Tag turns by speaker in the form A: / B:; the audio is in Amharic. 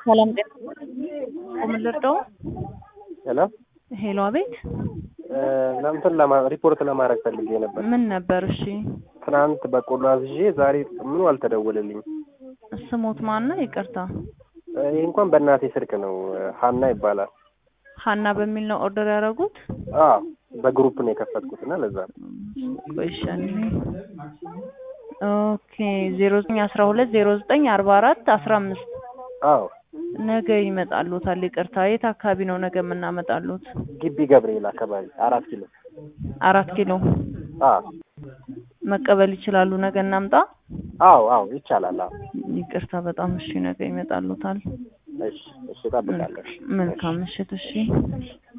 A: ሰላም ጤና ምን ልርዳው?
B: ሄሎ
A: ሄሎ፣ አቤት።
B: እንትን ለማ ሪፖርት ለማድረግ ፈልጌ ነበር።
A: ምን ነበር? እሺ፣
B: ትናንት በቆሎ አዝዤ ዛሬ ምኑ አልተደወለልኝም።
A: ስሞት ማን ነው? ይቅርታ፣
B: ይህ እንኳን በእናቴ ስልክ ነው። ሀና ይባላል።
A: ሀና በሚል ነው ኦርደር ያደረጉት?
B: አዎ በግሩፕ ነው የከፈትኩት እና ለዛ ነው።
A: ቆይሻኒ ኦኬ። ዜሮ ዘጠኝ አስራ ሁለት ዜሮ ዘጠኝ አርባ አራት አስራ አምስት
B: አዎ
A: ነገ ይመጣሉታል። ይቅርታ፣ የት አካባቢ ነው ነገ የምናመጣሉት?
B: ግቢ ገብርኤል አካባቢ አራት ኪሎ።
A: አራት ኪሎ
B: አዎ
A: መቀበል ይችላሉ? ነገ እናምጣ?
B: አዎ አዎ ይቻላል። አዎ
A: ይቅርታ በጣም እሺ፣ ነገ ይመጣሉታል።
B: እሺ እሺ፣ እጠብቃለሁ።
A: መልካም ምሽት። እሺ